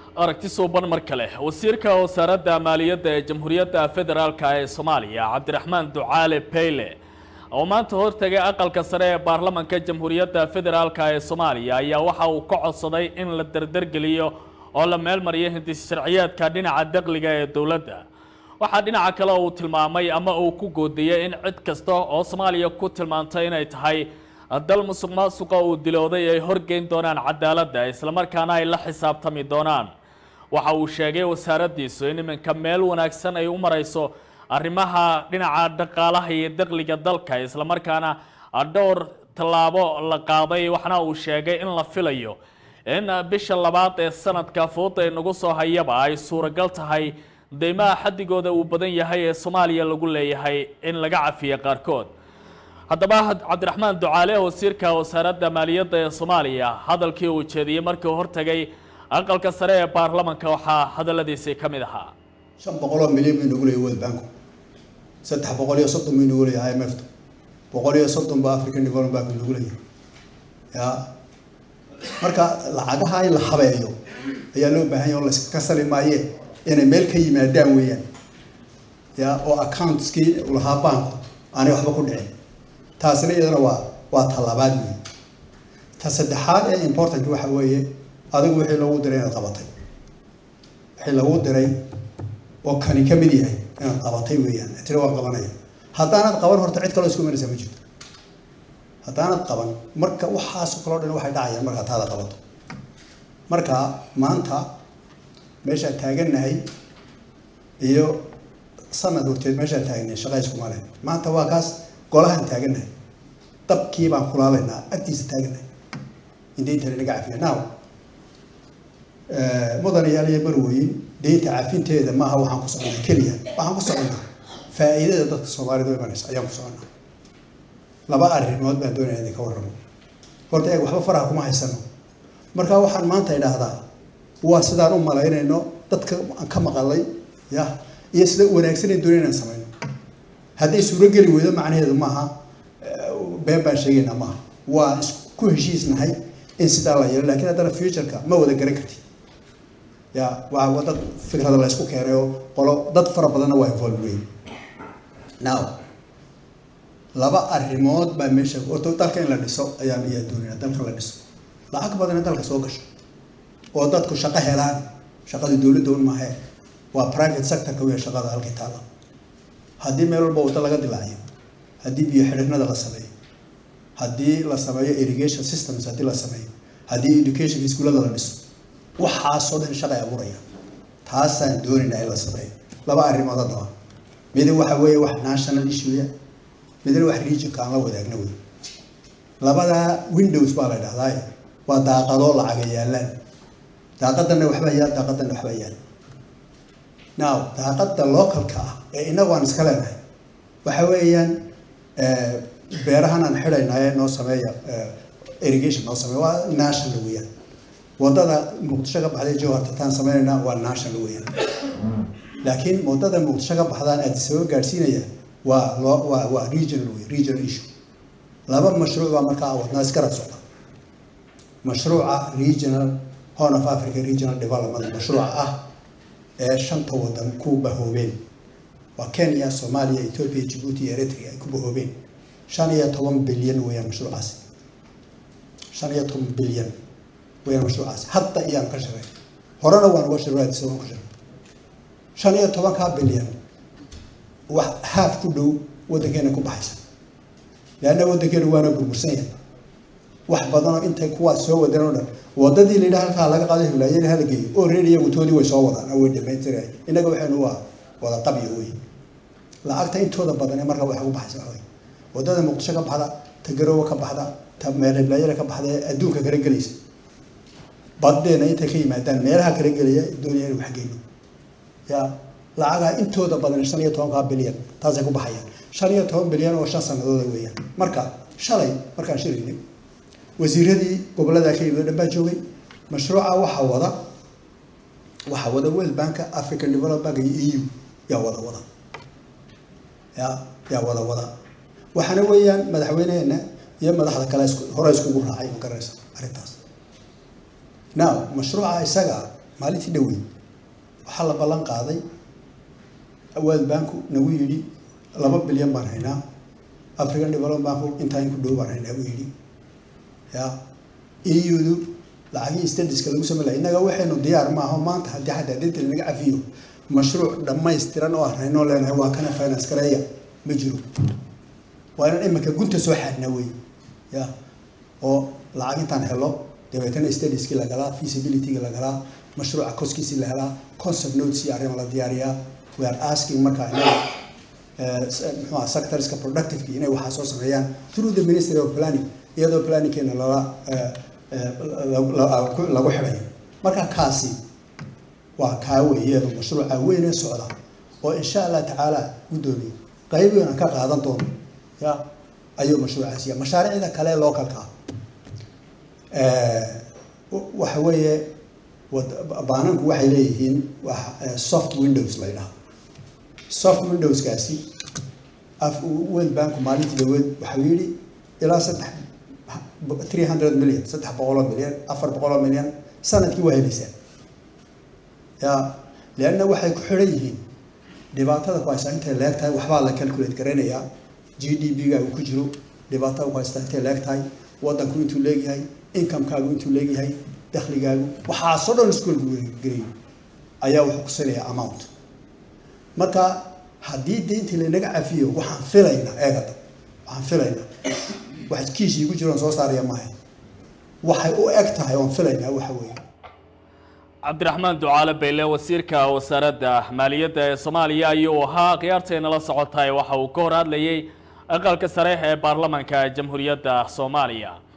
aragti suuban mar kale wasiirka wasaaradda maaliyadda ee jamhuuriyadda federaalk ee soomaaliya cabdiraxmaan ducaale peyle oo maanta hortagay aqalka sare ee baarlamanka jamhuuriyadda federaalk ee soomaaliya ayaa waxa uu ka codsaday in la dardargeliyo oo la meelmariyo hindis sharciyeedka dhinaca dakhliga ee dowladda waxaa dhinaca kale uu tilmaamay ama uu ku goodiyey in cid kasta oo soomaaliya ku tilmaantay inay tahay dal musuq maasuqa uu dilooday ay horgeyn doonaan cadaaladda islamarkaana ay la xisaabtami doonaan waxa uu sheegay wasaaraddiisu in iminka meel wanaagsan ay u marayso arrimaha dhinaca dhaqaalaha iyo dakhliga dalka islamarkaana dhowr tallaabo la qaaday waxna uu sheegay in la filayo in bisha labaad ee sanadka fooda ee nagu soo hayaba ay suuragal tahay deymaha xadigooda uu badan yahay ee soomaaliya lagu leeyahay in laga cafiyo qaarkood haddaba cabdiraxmaan ducaale wasiirka wasaaradda maaliyadda ee soomaaliya hadalkii uu jeediyey markii hortagay aqalka sare ee baarlamanka waxaa hadaladiisii ka mid ahaa shan boqol oo milyan buu inagu leeyahy world banku saddex boqol iyo soddon buu inagu leeyahay i m f tu boqol iyo soddon ba african development bank inagu leeyahay ya marka lacagaha in la habeeyo ayaa loo baahan yahay oo laska sali maaye inay meel ka yimaadaan weeyaan ya oo accountskii lahaa banku aanay waxba ku dhicin taasina iyadana waa waa tallabaad weeye ta saddexaad ee important waxa weeye adigu wixii lagu diray inaad qabatay wixii lagu diray oo kani ka mid yahay inaad qabatay weeyaan tiri waa qabanaya haddaanad qaban horta cid kaloo isku imanaysa ma jirto haddaanad qaban marka waxaasoo kaloo dhan waxay dhacayaan markaa taada qabato marka maanta meeshaan taagannahay iyo sanad horteed meeshaan taagnay shaqa iskuma leh maanta waa kaas golahaan taagannahay dabkii baan kulaalaynaa agtiisa taagannahay indeyntan inaga cafiya now mudan yaal iyo barweyn deynta cafinteeda maaha waxaan ku soconaa keliya waxaan ku soconaa faa'iidada dadka soomaalida u imanaysa ayaan ku soconaa laba arrimood baan doonaya idinka warramo horta eeg waxba faraha kuma haysano marka waxaan maanta idhaahdaa waa sidaan u malaynayno dadka aan ka maqalay ya iyo sida wanaagsan aan doonay inaan samayno hadday suurogeli weydo macnaheedu maaha been baan sheegaynaa maaha waa isku heshiisnahay in sidaa la yeelo lakin haddana futureka ma wada garan kartid ya waa dad fikrada la isku keenay oo qolo dad fara badanna waa involve weyn now laba arrimood baa meesha horta dalka in la dhiso ayaan ayaa doonayna dalka la dhiso lacag badan in dalka soo gasho oo dadku shaqo helaan shaqada dowladda un maahe waa private sectorka weya shaqada halkii taala haddii meel walba waddo laga dilaaciyo haddii biyo xidhignada la sameeyo haddii la sameeyo irrigation systems haddii la sameeyo haddii education iskuullada la dhiso waxaasoo dhan shaqay abuuraya taasaan doonaynaa in la sameeyo laba arrimood haddaba midi waxa weeye wax national issue midna wax regionka aan la wadaagna wey labada windows baa la dhahdaa waa daaqadoo lacaga yaalaan daaqadana waxbaa yaal daaqadana waxbaa yaal now daaqada localka ah ee inagu aan iska leenahay waxa weeyaan beerahan aan xidhaynaaye noo sameeya irrigation noo sameeya waa national weeyaan wadada muqdisho ka baxday jowhartataan sameynayna waa national weeyaan laakiin wadada muqdisho ka baxdaan aadisaba gaadhsiinaya waa loo waa waa regional wey regional issue laba mashruuc baa markaa wadnaa iskarab socda mashruuca regional horn of africa regional development mashruuca ah ee shanta wadan ku bahoobeen waa kenya soomaaliya ethiopia djibouti iyo eritrea ay ku bahoobeen shan iyo toban bilyan weeyaan mashruucaasi shan iyo toban bilyan weeyaan mashruucaasi hadda iyaan ka shaqey horena waan uga shirwaadisa waan ku shaqey shan iyo tobankaa bilyan wax haaf ku dhow waddankeena ku baxaysa leanna waddankeena waana burbursan yahay wax badanoo intay kuwaas soo wadeen oo dhan wadadii la yidhaha halkaa laga qaado hiblaayen hala geeyo oo reer iyagu toodii way soo wadaan way dhamaystiraya innaga waxaynu waa wada qabyo wey lacagta intooda badan ee markaa waxa ku baxaysa waxa wey wadada muqdisho ka baxda ta garoowe ka baxda ta meel hiblaayada ka baxda ee adduunka kala gelaysa baddeena intay ka yimaadaan meelaha kala gelaya doonaya inu wax geyno ya lacagaha intooda badan shan iyo tobankaa bilyan taasay ku baxayaan shan iyo toban bilyan oo shan sanadooda weeyaan marka shalay markaan shiraynay wasiiradii gobollada ka yimid o dhan baa joogay mashruuca waxaa wada waxaa wada world banka african development bank iyo eu yaa wada wada ya yaa wada wada waxaana weeyaan madaxweyneheena iyo madaxda kale isku hore iskugu raacay ma garanaysa arrintaas now mashruuca isaga maalintii dhowey waxaa la ballan qaaday world banku nagu yidhi laba bilyan baan haynaa african development banku intaa in ku dhow baan haynaa buu yidhi ya eudu lacagihii stadiska lagu samey laha innaga waxaynu diyaar maaho maanta haddii xataa deynta lanaga cafiyo mashruuc dhammaystiran oo aan haynoo leenahay waa kana finance gareeya ma jiro waa inaan iminka gunta soo xaadnaa wey ya oo lacag intaan helo dabeetana stadiskii la galaa feasibilityga la galaa mashruuca koskiisii la helaa concept notes iyo arrin la diyaariyaa we are asking markaa inaga muxuha sectorska productiveki inay waxaa soo sameeyaan through the ministry of planning iyadoo planningkeena lala lagu xidhayo marka kaasi waa kaa weeyeedu mashruuca weynee socda oo insha allah tacaala guddoomiye qaybigan ka qaadan doono ya ayuu mashruucaas ya mashaariicda kale localka waxa weeye baananku waxay leeyihiin soft windows la ydhaha soft windowskaasi world banku maalintii dhaweed waxau yidhi ilaa saddex three hundred million saddex boqoloo milyan afar boqoloo milyan sanadkii waa helaysaa ya leanna waxay ku xidhan yihiin dhibaatada ku haystaa intay leeg tahay waxbaa la calculate garanayaa g d p gaagu ku jiro dhibaatada ku haystaa intay leeg tahay waddanku intuu leegyahay incomekaagu intuu leegyahay dakhligaagu waxaasoo dhan iskuolku gelay ayaa wuxuu kusinayaa amount marka haddii deyntii lanaga cafiyo waxaan filaynaa eegada waxaan filaynaa wax kiishii ku jiroon soo saaraya maaha waxay u eg tahay oon filaynaa waxa weeye cabdiraxmaan ducaale bayle wasiirka wasaaradda maaliyadda ee soomaaliya ayuu ahaa khiyaartayna la socotahay waxa uu ka hor hadlayay aqalka sare ee baarlamanka jamhuuriyadda soomaaliya